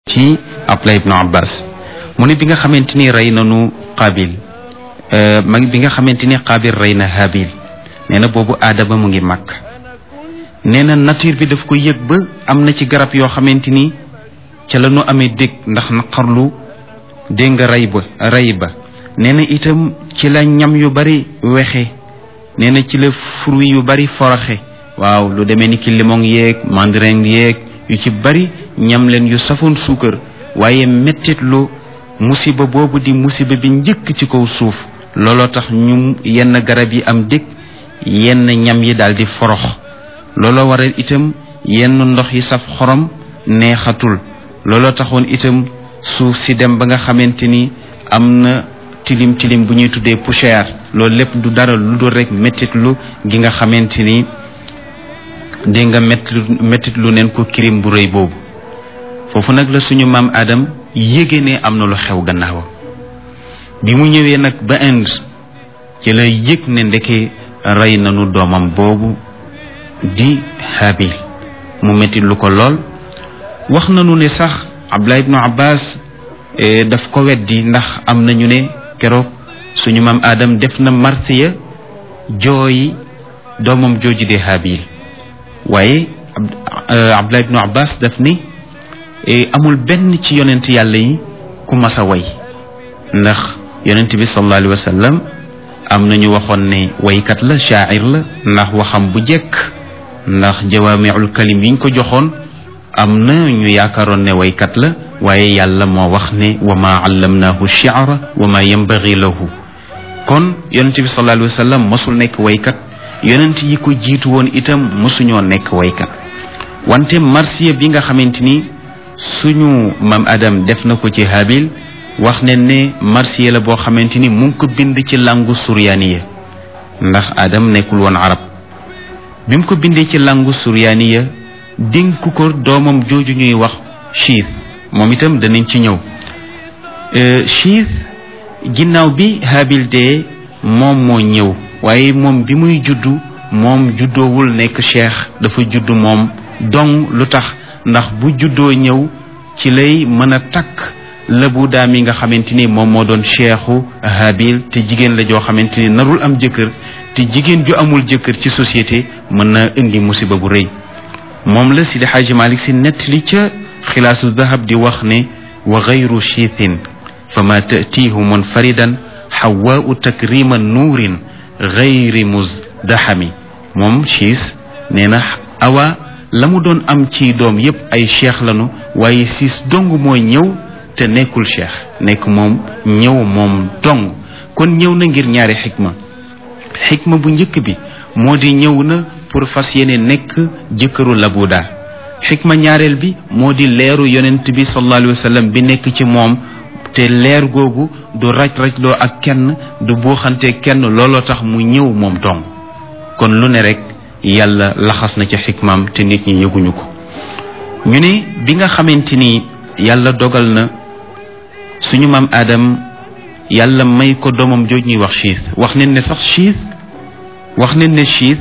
ci Abdullah ibnu Abbas mu ne bi nga xamante ni rey nanu Qabil ma bi nga xamante ni Qabil rey na Habil nee na boobu aadama mu ngi màkk nee na nature bi daf ko yëg ba am na ci garab yoo xamante ni ca la ñu amee dégg ndax naqarlu dégg nga rey ba rey ba nee na itam ci la ñam yu bari wexe nee na ci la fruit yu bari foroxe waaw lu demee ni ki limon yeeg mandarin yeeg yu ci bari ñam leen yu safoon suukar waaye mettit lu musiba boobu di musiba bi njëkk ci kaw suuf looloo tax ñu yenn garab yi am dëkk yenn ñam yi daal di forox looloo waral itam yenn ndox yi saf xorom neexatul looloo taxoon itam suuf si dem ba nga xamante ni am na tilim tilim bu ñuy tuddee poussière loolu lépp du dara lu dul rek mettit lu gi nga xamante ni dégg nga mettit lu neen ko kirim bu rëy boobu foofu nag la suñu maam Adam yéege ne am na lu xew gannaawam bi mu ñëwee nag ba Inde ci la yëg ne ndeke rey nañu doomam boobu di Habil mu mettit lu ko lool wax nañu ne sax Abdullah ibnu Abbas daf ko weddi ndax am nañu ne keroog suñu maam Adam def na marsiya jooyi doomam jooju di Habil waaye Abdullah ibnu Abbas daf ni amul benn ci yonent yàlla yi ku mas a way ndax yonent bi sallallahu alayhi wa sallam am nañu waxoon ne waykat la shaacir la ndax waxam bu jekk ndax jawaamiul kalim yiñ ko joxoon am na ñu yaakaaroon ne waykat la waaye yàlla moo wax ne wa ma allamnaahu shi'ra wa ma yanbaghi lahu kon yonent bi sallallahu alayhi wa sallam mosul nekk waykat yonent yi ko jiitu woon itam mosuñoo nekk waykat wante marsiya bi nga xamante ni suñu mam adam def na ko ci habil wax ne ne marsiya la boo xamante ni mu ngi ko bind ci langu suryaaniya ndax adam nekkul woon arab bi mu ko bindee ci langu suryaaniya dénk ko doomam jooju ñuy wax chiit moom itam danañ ci ñëw chiit ginnaaw bi habil dee moom moo ñëw waaye moom bi muy juddu moom juddoowul nekk cheikh dafa juddu moom dong lu tax ndax bu juddoo ñëw ci lay mën a takk lëbu daam yi nga xamante ni moom moo doon cheikhu habil te jigéen la joo xamante ni narul am jëkkër te jigéen ju amul jëkkër ci société mën na indi musiba bu rëy moom la Sidi Xaaji Malik si nettali ca xilaasu dahab di wax ne wa gayru chiithin fa ma tatiihu munfaridan xawaau takrima nuurin gayri musdaxami moom chiis nee na awa la mu doon am ci doom yépp ay cheikh lanu waaye siis dong mooy ñëw te nekkul cheikh nekk moom ñëw moom dong kon ñëw na ngir ñaari xikma xikma bu njëkk bi moo di ñëw na pour fas yéene nekk jëkkëru labuda xikma ñaareel bi moo di leeru yonent bi sallallahu alayhi wa sallam bi nekk ci moom te leer googu du raj-rajloo ak kenn du buuxante kenn looloo tax mu ñëw moom dong kon lu ne rek yàlla laxas na ca xikmaam te nit ñi yëguñu ko ñu ne bi nga xamante ni yàlla dogal na suñu maam Adam yàlla may ko doomam jooj ñuy wax chiis wax nañ ne sax chiis wax nañ ne chiis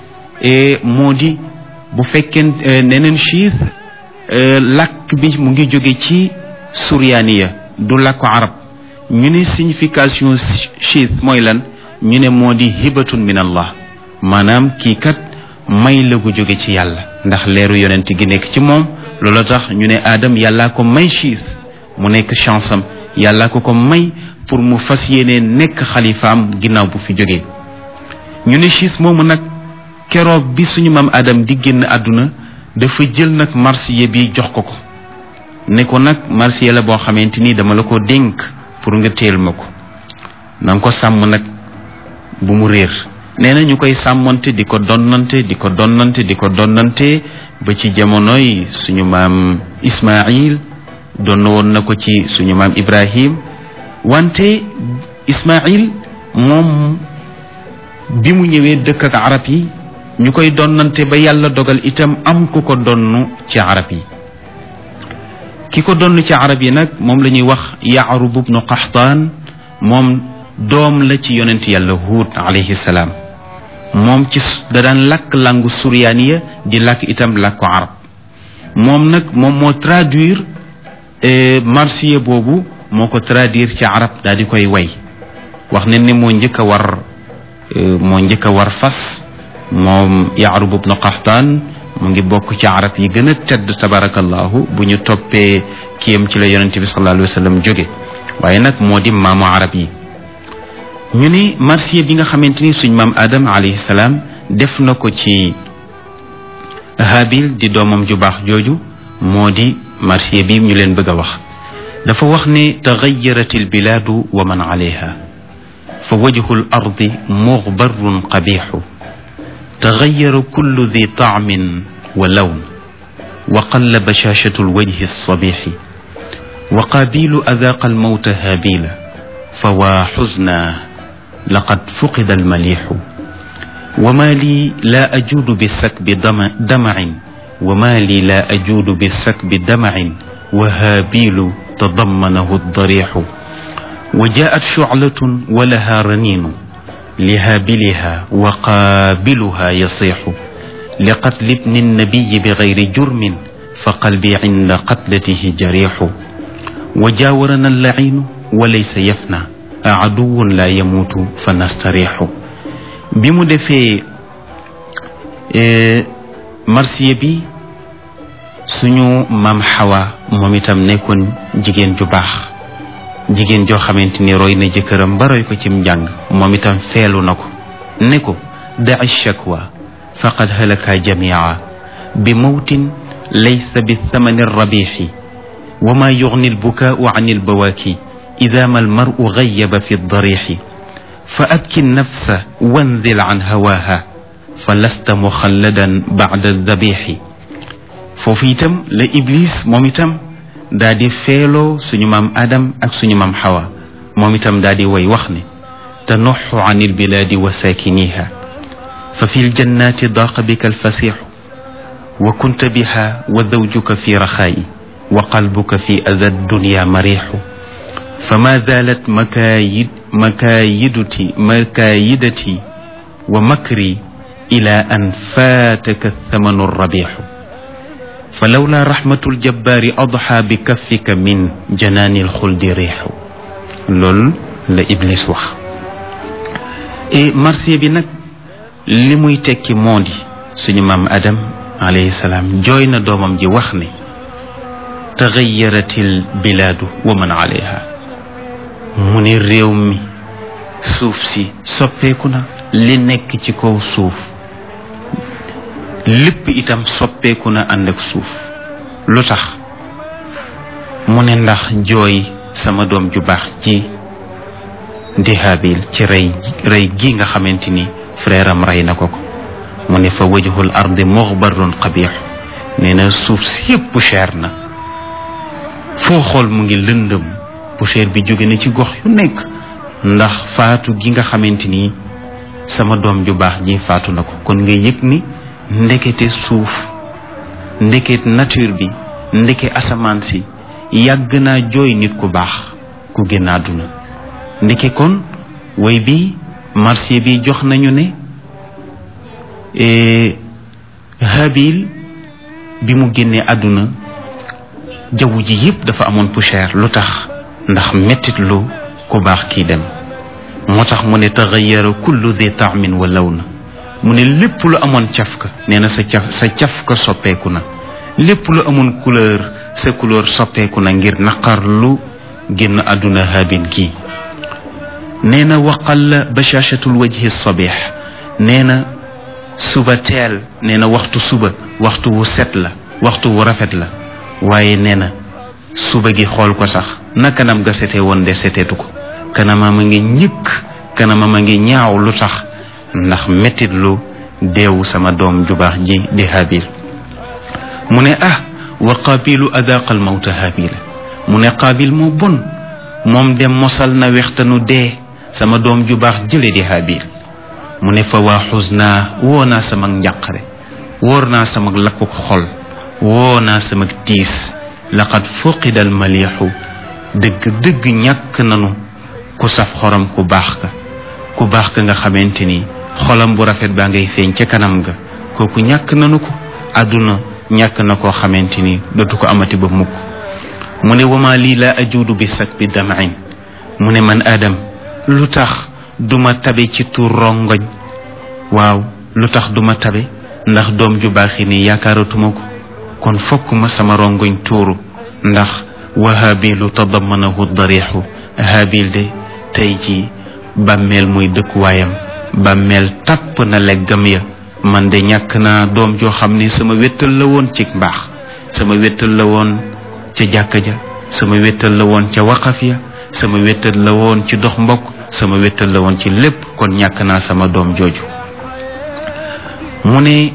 moo di bu fekkee neneen chiis làkk bi mu ngi jóge ci suryaaniya du làkku arab ñu ne signification chiis mooy lan ñu ne moo di hibatun min allah maanaam kii kat may la gu jóge ci yàlla ndax leeru yonent gi nekk ci moom loolu tax ñu ne Adam yàllaa ko may chiis mu nekk chance am yàllaa ko ko may pour mu fas yéene nekk xalifaam ginnaaw bu fi jógee ñu ne chiis moomu nag keroog bi suñu maam Adam di génn àdduna dafa jël nag marsiya bi jox ko ko ne ko nag marsiya la boo xamante ni dama la ko dénk pour nga teel ma ko na nga ko sàmm nag bu mu réer nee na ñu koy sàmmante di ko donnante di ko donnante di ko donnante ba ci jamonoy suñu maam Ismaïl donn woon na ko ci suñu maam Ibrahim wante Ismaïl moom bi mu ñëwee dëkk ak arab yi ñu koy donnante ba yàlla dogal itam am ku ko donn ci arab yi ki ko donn ci arab yi nag moom la ñuy wax Yaarub ibnu Qaxtaan moom doom la ci yonent yàlla Huud alayhi salaam moom ci da daan làkk langu suryaaniya di làkk itam làkku arab moom nag moom moo traduire marsiya boobu moo ko traduire ci arab daal di koy way wax ne ni moo njëkk a war moo njëkk a war fas moom yaarub ibnu qaxtaan mu ngi bokk ci arab yi gën a tedd tabarakallahu bu ñu toppee kiyam ci la yonente bi sallallahu alayhi wa sallam jóge waaye nag moo di maamu arab yi ñu ni marsiya bi nga xamante ni suñ maam adam alayhi salaam def na ko ci habil di doomam ju baax jooju moo di marsiya bi ñu leen bëgg a wax dafa wax ne taxayarat albilaadu wa man alayha fa wajhu al ardi muxbarun qabixu taxayara kullu di taamin wa lawn wa qalla bashashatu alwajhi alsabixi wa qaabilu adaaqa almawta haabila fa waa xusna laqad fuqida almalixu wa ma lii laa ajuudu bisakbi damacin wa ma lii laa ajuudu bisakbi damacin wa haabilu tadammanahu aldarixu wa jaat shuclatun wa laha raniinu lihaabiliha wa qaabiluha yasixu liqatli ibni annabiyi bigayri jurmin fa qalbi cinda qatlatihi jarixu wa jaawarana allaciinu wa laysa yafna aduwun la yamuutu fa nastarixu bi mu defee marsiya bi suñu maam xawa moom itam nekkoon jigéen ju baax jigéen joo xamante ni roy na jëkkëram ba roy ko cim njàng moom itam feelu na ko ne ko daci shakwa faqad halaka jamia bi mawtin laysa bi thamani rabixi wa ma yugni albukaau an albawaaki ida ma almaru gayaba fi darixi fa abki nafsa wanzil an hawaha fa lasta muxalladan bacda dabixi foofu itam la iblis moom itam daa di feeloo suñu maam adam ak suñu maam xawa moom itam daa di way wax ne tanuxu an albilaadi wa saakiniha fa fi ljannati daaqa bika alfasixu wa kunta biha wa zawjuka fi raxaayi wa qalbuka fi ada dunya marixu فما زالت مكايد مكايدتي مكايدتي ومكري إلى أن فاتك الثمن الربيح فلولا رحمة الجبار أضحى بكفك من جنان الخلد ريح لول لا إبليس وخ إيه مرسي بي نك li muy tekki moo di suñu maam adam alayhi salaam jooy na doomam ji wax ne taxayaratil bilaadu wa man alayha mu ne réew mi suuf si soppeeku na li nekk ci kaw suuf lépp itam soppeeku na ànd ak suuf lu tax mu ne ndax jooy sama doom ju baax ci di Haabil ci rey rey gi nga xamante ni frère am rey na ko ko mu ne fa wajhul ardi muxbarun qabix nee na suuf si yépp cher na foo xool mu ngi lëndëm poussière bi jóge na ci gox yu nekk ndax faatu gi nga xamante ni sama doom ju baax ji faatu na ko kon nga yëg ni ndekete suuf ndeket nature bi ndeke asamaan si yàgg naa jooy nit ku baax ku génn àdduna ndeke kon way bi marché bi jox nañu ne habil bi mu génnee àdduna jaww ji yépp dafa amoon poussière lu tax ndax mettit lu ku baax kii dem moo tax mu ne taxayara kullu di taamin wa law na mu ne lépp lu amoon cafka nee na sa caf sa cafka soppeeku na lépp lu amoon couleur sa couleur soppeeku na ngir naqar lu génn àdduna habil kii nee na waqal bashaashatul wajhi sabih nee na suba teel nee na waxtu suba waxtu wu set la waxtu wu rafet la waaye nee na suba gi xool ko sax na kanam ga sete woon de seteetu ko kanamam a ngi ñëkk kanamam a ngi ñaaw lu tax ndax mettit lu deewu sama doom ju baax ji di habil mu ne ah wa qaabilu adaqal mawta habila mu ne qaabil moo bon moom dem mosal na wextanu dee sama doom ju baax jële di habil mu ne fa waa xusnaa woo naa sama njàqare wóor naa sama lakku xol woo naa sama tiis laqad fuqida almaliixu dëgg dëgg ñàkk nanu ku saf xorom ku baax ka ku baax ka nga xamante ni xolam bu rafet baa ngay feeñ ca kanam ga kooku ñàkk nanu ko àdduna ñàkk na koo xamante ni dootu ko amati ba mukk mu ne wama lii laa ajuudu bi sak bi damain mu ne man Adam lu tax duma tabe ci tuur rongoñ waaw lu tax duma tabe ndax doom ju baaxi nii yaakaaratuma ko kon fokk ma sama rongoñ tuuru ndax wa habilu tadamanahu darixu habil de tey ji bàmmeel muy dëkkuwaayam bàmmeel tàpp na leggam ya man de ñàkk naa doom joo xam ne sama wéttal la woon ci mbaax sama wéttal la woon ca jàkka ja sama wéttal la woon ca waqaf ya sama wéttal la woon ci dox mbokk sama wéttal la woon ci lépp kon ñàkk naa sama doom jooju mu ne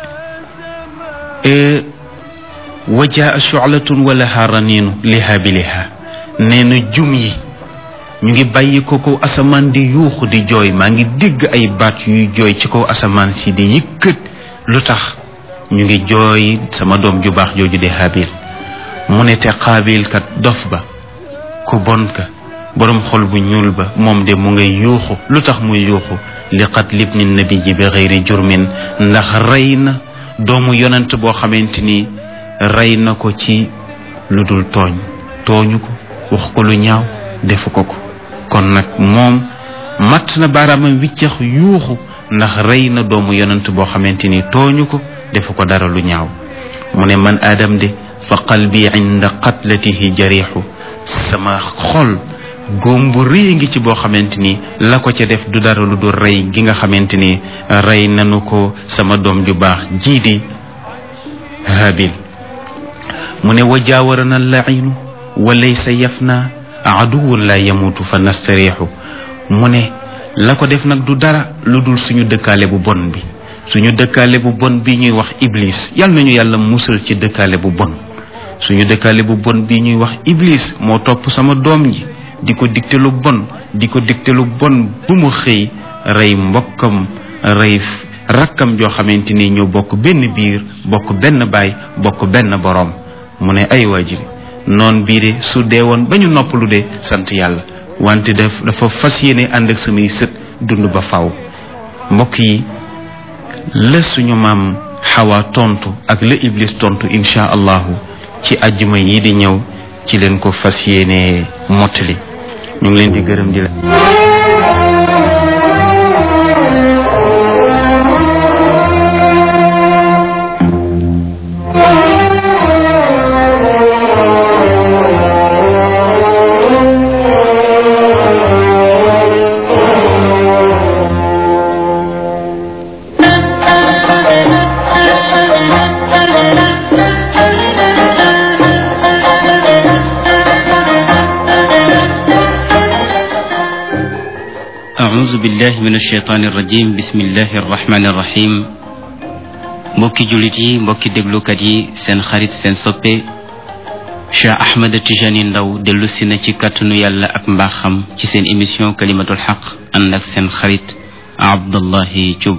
wajaa shu'latun wala haraniinu liha bi liha nee na jum yi ñu ngi bàyyi ko kaw asamaan di yuuxu di jooy maa ngi dégg ay baat yuy jooy ci kaw asamaan si di yëkkat lu tax ñu ngi jooy sama doom ju baax jooju di habil mu ne te xaabil kat dof ba ku bon ka boroom xol bu ñuul ba moom de mu ngay yuuxu lu tax muy yuuxu li qat libni nabi ji bi xëyri jurmin ndax rey na doomu yonent boo xamante ni rey na ko ci lu dul tooñ tooñu ko wax ko lu ñaaw defu ko ko kon nag moom matt na baaraamam wiccax yuuxu ndax rey na doomu yonent boo xamante ni tooñu ko defu ko dara lu ñaaw mu ne man aadam de fa qalbi inda qatlatihi jarixu sama xol góom bu rëy ngi ci boo xamante ni la ko ca def du dara lu dul rey gi nga xamante ni rey nanu ko sama doom ju baax jii di habil mu ne wa jaawarana lainu wa laysa yafna aduwun la yamutu fa nastariixu mu ne la ko def nag du dara lu dul suñu dëkkaale bu bon bi suñu dëkkaale bu bon bi ñuy wax iblis yal nañu yàlla musal ci dëkkaale bu bon suñu dëkkaale bu bon bi ñuy wax iblis moo topp sama doom ji di ko digte lu bon di ko digte lu bon bu mu xëy rey mbokkam rey rakkam joo xamante ni ñoo bokk benn biir bokk benn baay bokk benn boroom mu ne ay waajiri noon bii de su dee woon ba ñu noppalu de sant yàlla wante daf dafa fas yéene ànd ak samay sët dund ba faw mbokk yi la suñu maam xawa tontu ak la iblis tontu insha allahu ci ajjuma yi di ñëw ci leen ko fas yéene mottali ñu ngi leen di gërëm di la أعوذ بالله من الشيطان الرجيم بسم الله الرحمن الرحيم mbokki jullit yi mbokki déglukat yi seen xarit seen soppe Cheikh Ahmed Tijani Ndaw dellu si na ci kàttanu yàlla ak mbaaxam ci seen émission kalimatul xaq ànd ak seen xarit Abdullahi Thioub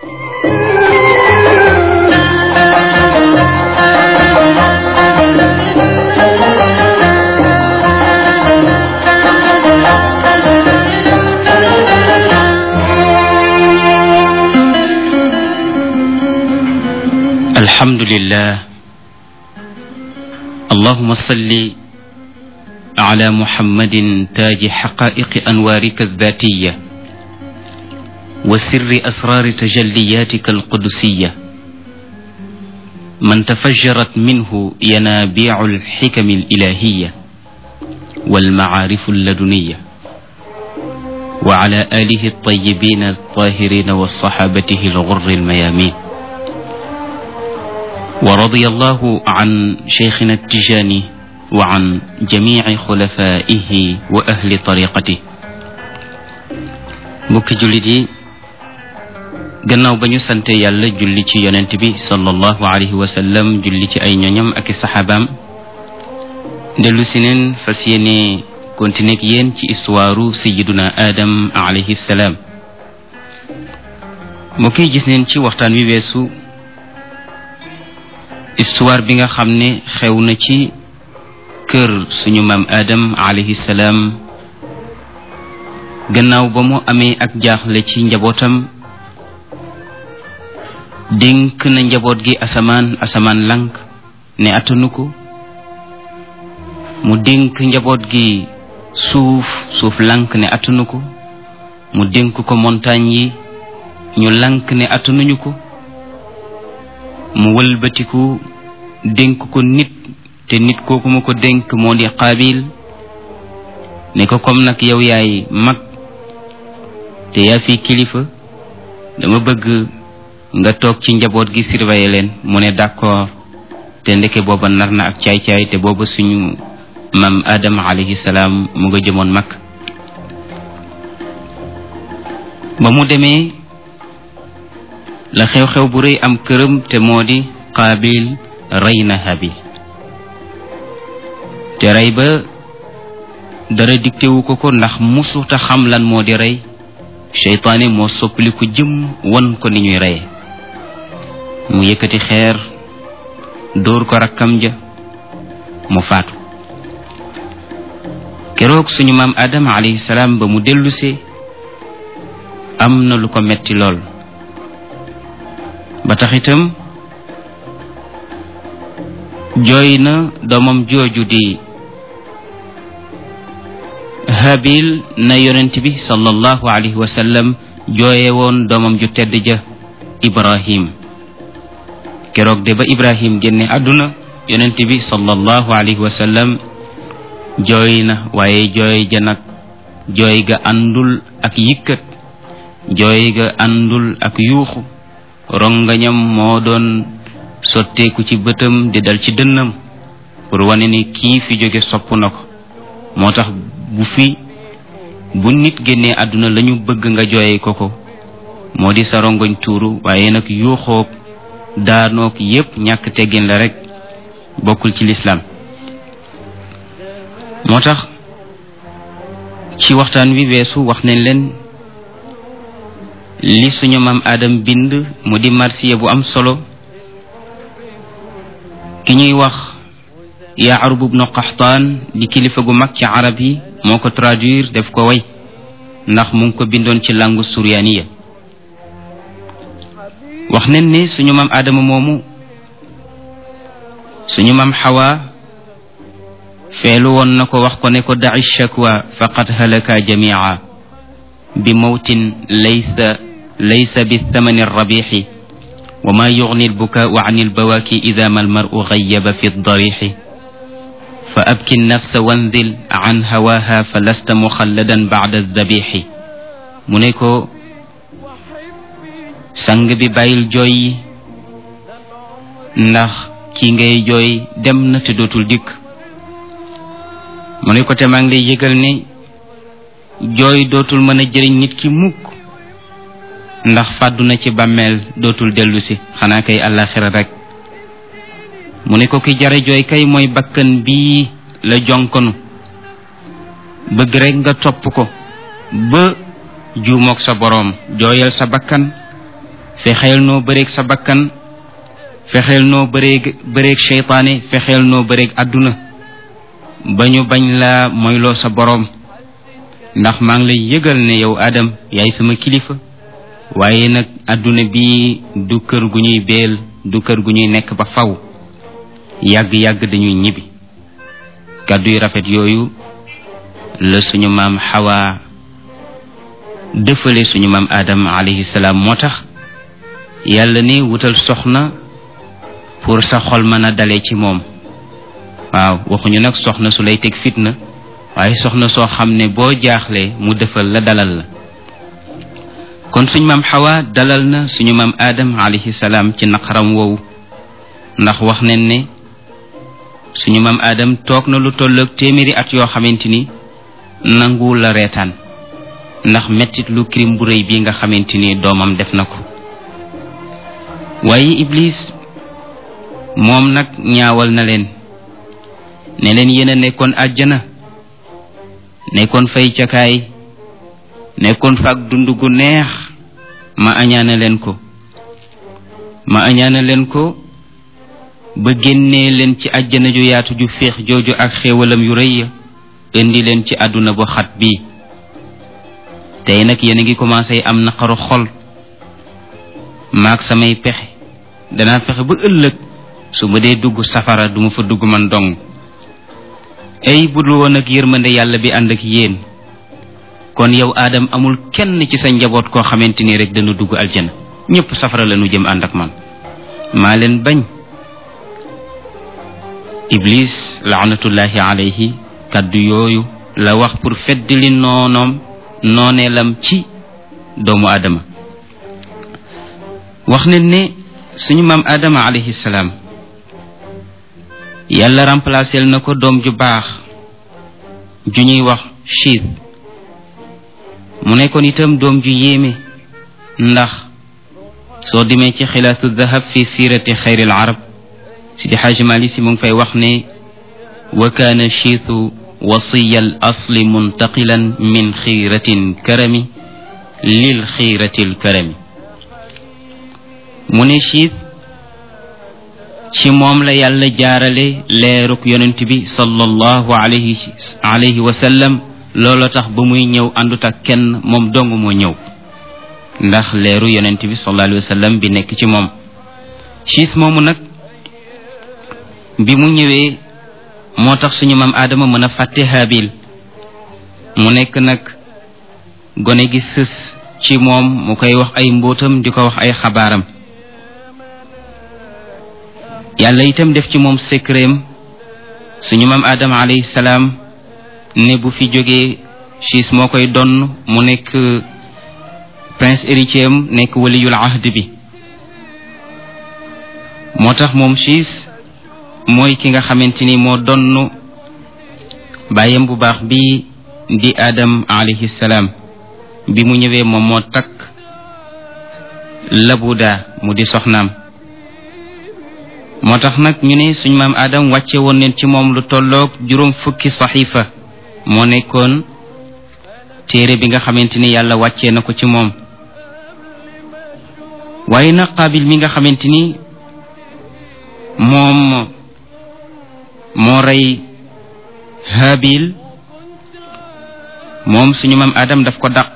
الحمد لله اللهم صل على محمد تاج حقائق أنوارك الذاتية وسر أسرار تجلياتك القدسية من تفجرت منه ينابيع الحكم الإلهية والمعارف اللدنية وعلى آله الطيبين الطاهرين وصحابته الغر الميامين ورضي الله عن شيخنا التجاني وعن جميع خلفائه وأهل طريقته mbokki jullit yi gannaaw ba ñu sante yàlla julli ci yonent bi sallallahu alayhi wa sallam julli ci ay ñoñam ak i saxaabaam dellu si neen fas yéene continuer ak yéen ci histoire sayiduna Adam alayhi salaam mbokk yi gis neen ci waxtaan wi weesu histoire bi nga xam ne xew na ci kër suñu maam Adam alayhi salaam gannaaw ba mu amee ak jaaxle ci njabootam dénk na njaboot gi asamaan asamaan lank ne attanu ko mu dénk njaboot gi suuf suuf lank ne attunu ko mu dénk ko montagne yi ñu lank ne attanuñu ko mu wëlbatiku dénk ko nit te nit kooku ma ko dénk moo di qaabil ne ko comme nag yow yaay mag te yaa fi kilifa dama bëgg nga toog ci njaboot gi surveiller leen mu ne d'accord te ndeke booba nar na ak caay-caay te booba suñu maam Adama alayhi salaam mu nga jëmoon mag ba mu demee la xew-xew bu rëy am këram te moo di qaabil rey na habil te rey ba dara diktewu ko ko ndax musuta xam lan moo di rey seytaane moo soppaliku jëm won ko ni ñuy reye mu yëkkati xeer dóor ko rakkam ja mu faatu keroog suñu maam Adama alayhi salaam ba mu dellusee am na lu ko metti lool ba tax itam jooy na doomam jooju di habil na yonent bi sallallahu alayhi wa sallam jooye woon doomam ju tedd ja ibrahim keroog de ba ibrahim génne àdduna yonent bi sallallahu alayhi wa sallam jooy na waaye jooy ja nag jooy ga àndul ak yikkat jooy ga àndul ak yuuxu rongañam moo doon sotteeku ci bëtam di dal ci dënnam pour wane ni kii fi jóge sopp na ko moo tax bu fi bu nit génnee àdduna lañu bëgg nga jooye ko ko moo di sa rongoñ tuuru waaye nag yuuxoog daanoog yépp ñàkk teggin la rek bokkul ci lislaam moo tax ci waxtaan wi weesu wax nañ leen li suñu maam Adam bind mu di marsiya bu am solo ki ñuy wax Yaarub ibnu Qaxtaan di kilifa gu mag ci arab yi moo ko traduire def ko way ndax mu ngi ko bindoon ci langue suryaaniya wax nañ ne suñu maam Adama moomu suñu maam Xawa feelu woon na ko wax ko ne ko daci shakwa faqad halaka jamia bi mawtin laysa laysa bithamani rabixi wa ma yugni albukaau an albawaki ida ma almaru gayaba fi darixi fa abki nafsa wanzil an hawaha fa lasta muxalladan bacda aldabixi mu ne ko sang bi bàyyil jooy yi ndax ki ngay jooy dem na te dootul dikk mu ne ko te maa ngi lay yëgal ne jooy dootul mën a jëriñ nit ki mukk ndax fàddu na ci bàmmeel dootul dellu si xanaa kay àllaaxira rek mu ne ko ki jare jooy kay mooy bakkan bii la jonkonu bëgg rek nga topp ko ba juumoog sa boroom jooyal sa bakkan fexeel noo bëreeg sa bakkan fexeel noo bëreeg bëreeg seytaane fexeel noo bëreeg àdduna ba ñu bañ la moyloo sa boroom ndax maa ngi lay yëgal ne yow Adam yaay sama kilifa waaye nag àdduna bi du kër gu ñuy beel du kër gu ñuy nekk ba faw yàgg-yàgg dañuy ñibbi kàddu yu rafet yooyu la suñu maam Xawa dëfale suñu maam Adam alayhi salaam moo tax yàlla ni wutal soxna pour sa xol mën a dale ci moom waaw waxuñu nag soxna su lay teg fitna waaye soxna soo xam ne boo jaaxlee mu defal la dalal la kon suñu maam xawa dalal na suñu maam aadam alayhi salaam ci naqaram woowu ndax wax nañ ne suñu maam aadam toog na lu tolloog téeméeri at yoo xamante ni nanguwul la reetaan ndax mettit lu crime bu rëy bii nga xamante ni doomam def na ko waaye iblis moom nag ñaawal na leen ne leen yéen a nekkoon àjjana nekkoon fay cakaay nekkoon fa ak dund gu neex ma añaana leen ko ma añaana leen ko ba génnee leen ci àjjana ju yaatu ju féex jooju ak xéewalam yu rëy ya indi leen ci àdduna bu xat bii tey nag yéen a ngi commencé am naqaru xol maag samay pexe danaa fexe ba ëllëg su ma dee dugg safara duma fa dugg man dong ay budul woon ak yërmande yàlla bi ànd ak yéen kon yow aadam amul kenn ci sa njaboot koo xamante ni rek dana dugg aljana ñëpp safara la nu jëm ànd ak man maa leen bañ iblis laanatullahi alayhi kaddu yooyu la wax pour feddali noonoom nooneelam ci doomu aadama wax ne ne suñu maam aadama alayhi salaam yàlla remplacé na ko doom ju baax ju ñuy wax chiit mu nekkoon itam doom ju yéeme ndax soo demee ci xilaatu dahab fi siirati xayril arab sidi xaaji mali si mu ngi fay wax ne wa kaana chiitu wasiya al asli muntaqilan min xiiratin karami lil xiiratil karami mu ne chiit ci moom la yàlla jaarale leeruk yonent bi sallallahu alayhi alayhi wa sallam loolu tax ba muy ñëw àndut ak kenn moom dong moo ñëw ndax leeru yonent bi sallallahu alayhi wa sallam bi nekk ci moom chiis moomu nag bi mu ñëwee moo tax suñu maam aadama mën a fàtte haabil mu nekk nag gone gi sës ci moom mu koy wax ay mbóotam di ko wax ay xabaaram yàlla itam def ci moom secretam suñu maam aadama alayhi salaam ne bu fi jógee chiis moo koy donn mu nekk prince héritier am nekk waliyul ahd bi moo tax moom chiis mooy ki nga xamante ni moo donn bàyyam bu baax bi di adam alayhi salaam bi mu ñëwee moom moo takk labuda mu di soxnaam moo tax nag ñu ne suñ maam adam wàcce woon neen ci moom lu tolloog juróom fukki saxiifa moo nekkoon téere bi nga xamante ni yàlla wàccee na ko ci moom waaye nag qaabil mi nga xamante ni moom moo rey habil moom suñu maam adam daf ko dàq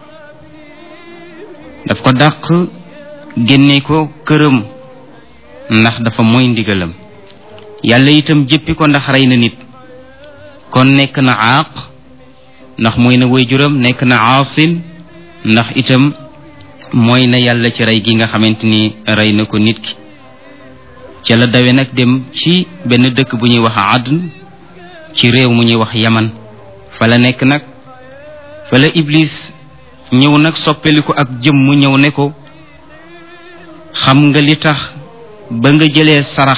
daf ko dàq génne ko këram ndax dafa mooy ndigalam yàlla itam jëppi ko ndax rey na nit kon nekk na aaq ndax mooy na waajuram nekk na aasin ndax itam mooy na yàlla ci rey gi nga xamante ni rey na ko nit ki ca la dawe nag dem ci benn dëkk bu ñuy wax adn ci réew mu ñuy wax yaman fa la nekk nag fa la iblis ñëw nag soppeliku ak jëm mu ñëw ne ko xam nga li tax ba nga jëlee sarax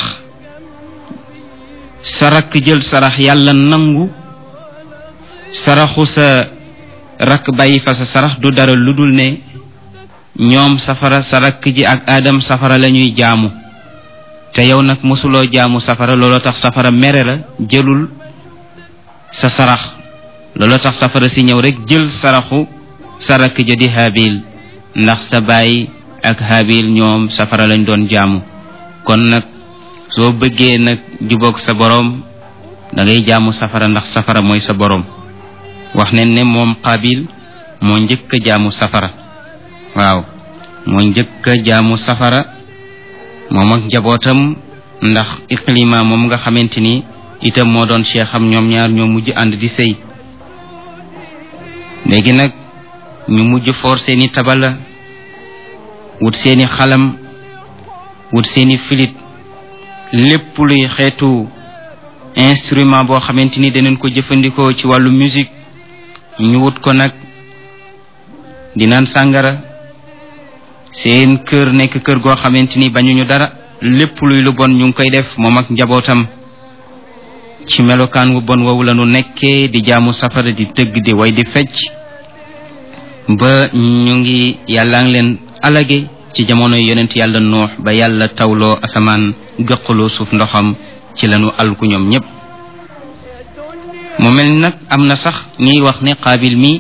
sarak jël sarax yàlla nangu saraxu sa rakk bàyyi fa sa sarax du dara lu dul ne ñoom safara sa rakk ji ak aadam safara la ñuy jaamu te yow nag mosuloo jaamu safara looloo tax safara mere la jëlul sa sarax looloo tax safara si ñëw rek jël saraxu sa rakk ja di habil ndax sa baay ak habil ñoom safara lañ doon jaamu kon nag soo bëggee nag jubóog sa boroom da ngay jaamu safara ndax safara mooy sa boroom wax ne ne moom qabil moo njëkk a jaamu safara waaw moo njëkk a jaamu safara moom ak njabootam ndax iqlima moom nga xamante ni itam moo doon cheikh am ñoom ñaar ñoo mujj ànd di sëy léegi nag ñu mujj foor seeni tabala wut seeni xalam wut seeni filit lépp luy xeetu instrument boo xamante ni danañ ko jëfandikoo ci wàllu musique ñu wut ko nag di naan sàngara seen kër nekk kër goo xamante ni bañuñu dara lépp luy lu bon ñu ngi koy def moom ak njabootam ci melokaan wu bon woowu la nu nekkee di jaamu safara di tëgg di way di fecc ba ñu ngi yàllaa ngi leen alage ci jamono yonent yàlla nuux ba yàlla tawloo asamaan gëqaloo suuf ndoxam ci lanu alku ñoom ñépp mu mel ni nag am na sax ñuy wax ne qaabil mi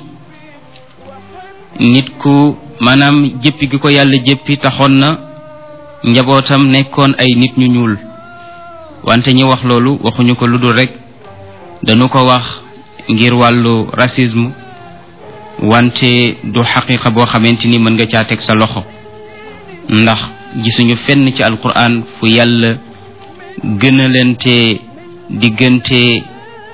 nit ku maanaam jëppi gi ko yàlla jëppi taxoon na njabootam nekkoon ay nit ñu ñuul wante ñi wax loolu waxuñu ko lu dul rek dañu ko wax ngir wàllu racisme wante du xaqiqa boo xamante ni mën nga caa teg sa loxo ndax gisuñu fenn ci alquran fu yàlla gënalante diggante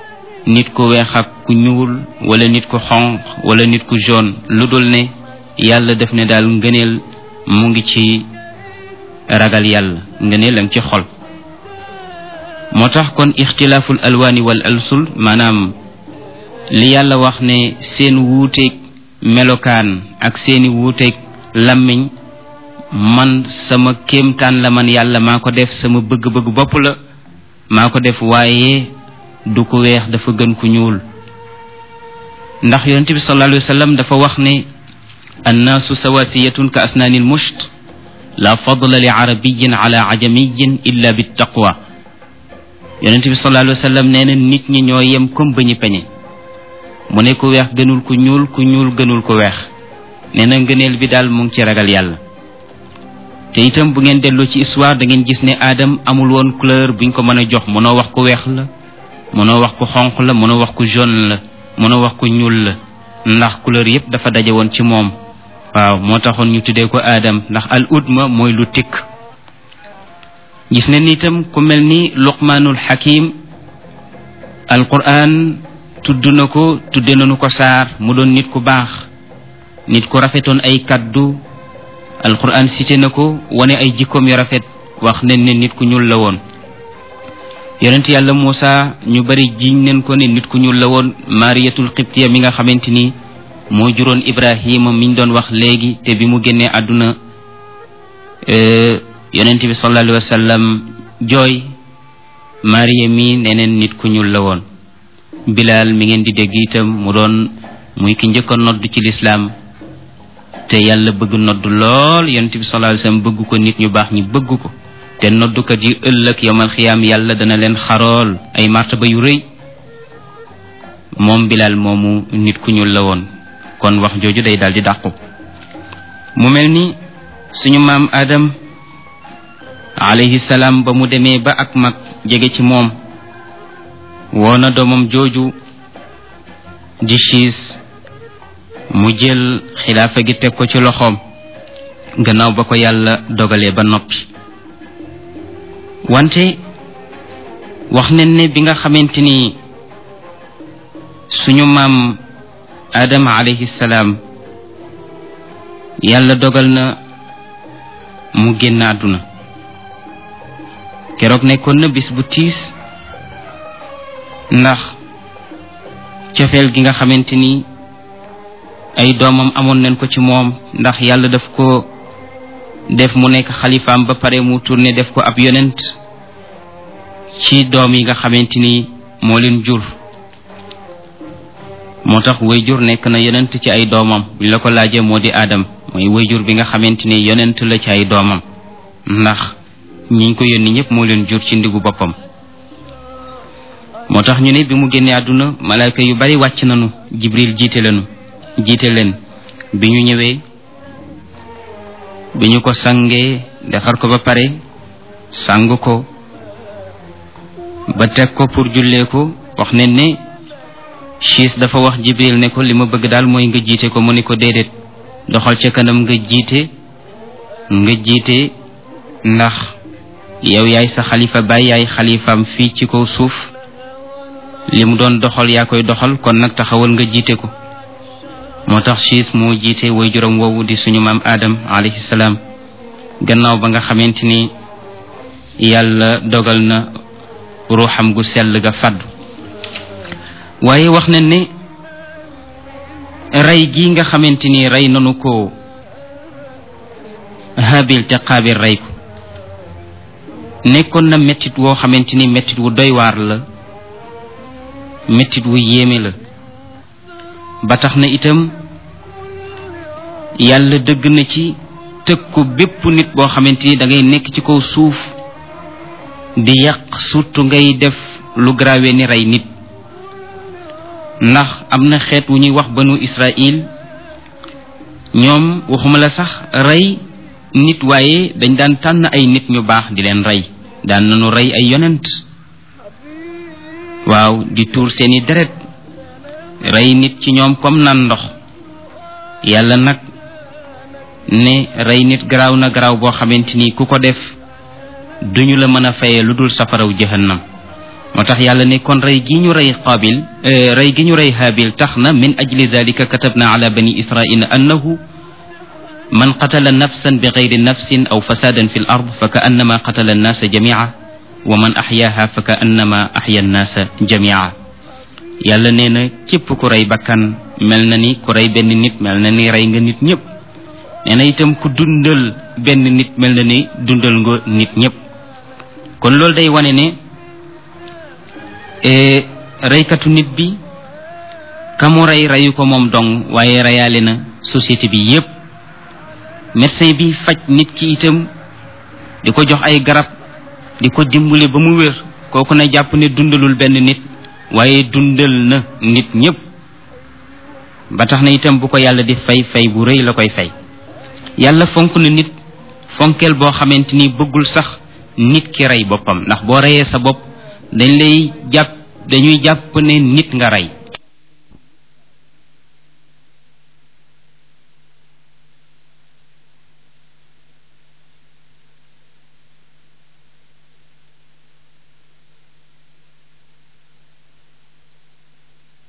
nit ku weex ak ku ñuul wala nit ku xonq wala nit ku jaune lu dul ne yàlla def ne daal ngëneel mu ngi ci ragal yàlla ngëneel a ngi ci xol moo tax kon ixtilaaful alwaani wal alsul maanaam li yàlla wax ne seen wuuteeg melokaan ak seeni wuuteeg làmmiñ man sama kéemtaan la man yàlla maa ko def sama bëgg-bëgg bopp la maa ko def waaye du ko weex dafa gën ku ñuul ndax yonent bi sallallahu alayhi wa sallam dafa wax ne annaasu sawasiyatun ka asnaanil musht la fadla li arabiyin ala ajamiyin illa bi taqwa yonent bi sallallahu alayhi wa sallam nee na nit ñi ñoo yem comme ba ñu peñe mu ne ku weex gënul ku ñuul ku ñuul gënul ku weex nee na ngëneel bi daal mu ngi ci ragal yàlla te itam bu ngeen delloo ci histoire da ngeen gis ne aadam amul woon couleur buñ ko mën a jox mënoo wax ku weex la mënoo wax ku xonq la mënoo wax ku jaune la mënoo wax ku ñuul la ndax couleur yépp dafa daje woon ci moom waaw moo taxoon ñu tuddee ko aadam ndax al udma mooy lu tikk gis ne ni itam ku mel ni luqmaanul xakim alquran tudd na ko tudde nañu ko saar mu doon nit ku baax nit ku rafetoon ay kaddu alquran cité na ko wane ay jikkoom yu rafet wax nañ ne nit ku ñuul la woon yonent yàlla Muusa ñu bari jiñ nañ ko ne nit ku ñuul la woon mariyatul xibtiya mi nga xamante ni moo juróon ibrahima miñ doon wax léegi te bi mu génnee àdduna yonent bi sallallahu alayhi wa sallam jooy mariya mi neneen nit ku ñuul la woon bilaal mi ngeen di dégg itam mu doon muy ki njëkk a nodd ci lislaam te yàlla bëgg nodd lool yonent bi sallallahu alayhi wa sallam bëgg ko nit ñu baax ñi bëgg ko te noddukat yi ëllëg yowmal xiyaam yàlla dana leen xarool ay martaba yu rëy moom bilaal moomu nit ku ñuul la woon kon wax jooju day daal di dàqu mu mel ni suñu maam Adam alayhi salaam ba mu demee ba ak mag jege ci moom woona doomam jooju di siis mu jël xilaafa gi teg ko ci loxoom gannaaw ba ko yàlla dogalee ba noppi wante wax nañ ne bi nga xamante ni suñu maam Adama alayhi salaam yàlla dogal na mu génn àdduna keroog nekkoon na bis bu tiis ndax cofeel gi nga xamante ni ay doomam amoon nañ ko ci moom ndax yàlla daf ko def mu nekk xalifaam ba pare mu tourné def ko ab yonent ci doom yi nga xamante ni moo leen jur moo tax wayjur nekk na yonent ci ay doomam buñ la ko laajee moo di aadam mooy wayjur bi nga xamante ni yonent la ci ay doomam ndax ñiñ ko yónni ñëpp moo leen jur ci ndigu boppam moo tax ñu ne bi mu génnee àdduna malaaka yu bari wàcc nañu jibril jiite leenu jiite leen bi ñu ñëwee bi ñu ko sangee defar ko ba pare sang ko ba teg ko pour jullee ko wax ne ne siis dafa wax jibril ne ko li ma bëgg daal mooy nga jiite ko mu ne ko déedéet doxal ca kanam nga jiite nga jiite ndax yow yaay sa xalifa baay yaay xalifaam fii ci kaw suuf li mu doon doxal yaa koy doxal kon nag taxawal nga jiite ko moo tax siis moo jiite way juróom woowu di suñu maam Adam alayhi salaam gannaaw ba nga xamante ni yàlla dogal na ruuxam gu sell ga fàddu waaye wax nañ ne rey gi nga xamante ni rey nanu ko habil te qaabil rey ko nekkoon na mettit woo xamante ni mettit wu doy waar la mettit wu yéeme la ba tax na itam yàlla dëgg na ci tëkku bépp nit boo xamante ni da ngay nekk ci kaw suuf di yàq surtout ngay def lu grave ni rey nit ndax am na xeet wu ñuy wax banu Israël ñoom waxuma la sax rey nit waaye dañ daan tànn ay nit ñu baax di leen rey daan nañu rey ay yonent waaw di tuur seeni deret rey nit ci ñoom comme nan ndox yàlla nag ne rey nit garaaw na garaaw boo xamante ni ku ko def duñu la mën a fayee lu dul safaraw jahannam moo tax yàlla ne kon rey gi ñu rey qaabil rey gi ñu rey haabil tax na min ajli dalika katabna ala bani israila annahu man qatala nafsan bi gayri nafsin aw fasadan fi l ard fa ka annama qatala annaasa jamia wa man axyaaha fa ka annama axya annaasa jamia yàlla nee na képp ku rey bakkan mel na ni ku rey benn nit mel na ni rey nga nit ñëpp nee na itam ku dundal benn nit mel na ni dundal nga nit ñëpp kon loolu day wane ne reykatu nit bi ka mu rey reyu ko moom dong waaye reyaale na société bi yépp médecin bi faj nit ki itam di ko jox ay garab di ko dimbale ba mu wér kooku na jàpp ne dundalul benn nit waaye dundal na nit ñépp ba tax na itam bu ko yàlla di fay fay bu rëy la koy fay yàlla fonk na nit fonkeel boo xamante ni bëggul sax nit ki rey boppam ndax boo reyee sa bopp dañ lay jàpp dañuy jàpp ne nit nga rey